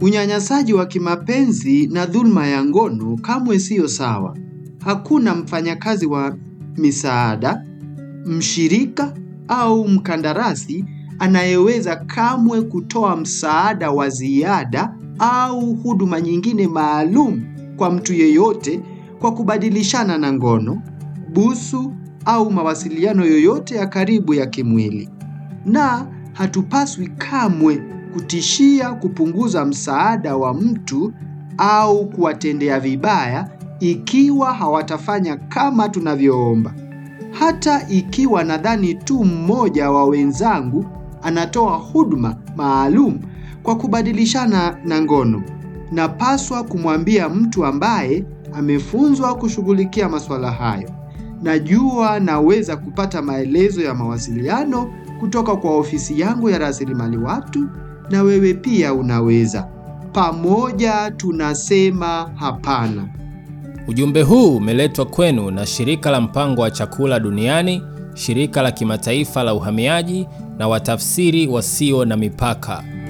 Unyanyasaji wa kimapenzi na dhulma ya ngono kamwe siyo sawa. Hakuna mfanyakazi wa misaada, mshirika au mkandarasi anayeweza kamwe kutoa msaada wa ziada au huduma nyingine maalum kwa mtu yeyote kwa kubadilishana na ngono, busu au mawasiliano yoyote ya karibu ya kimwili. Na hatupaswi kamwe kutishia kupunguza msaada wa mtu au kuwatendea vibaya ikiwa hawatafanya kama tunavyoomba. Hata ikiwa nadhani tu mmoja wa wenzangu anatoa huduma maalum kwa kubadilishana na ngono, napaswa kumwambia mtu ambaye amefunzwa kushughulikia masuala hayo. Najua naweza kupata maelezo ya mawasiliano kutoka kwa ofisi yangu ya rasilimali watu, na wewe pia unaweza. Pamoja tunasema hapana. Ujumbe huu umeletwa kwenu na shirika la mpango wa chakula duniani, shirika la kimataifa la uhamiaji na watafsiri wasio na mipaka.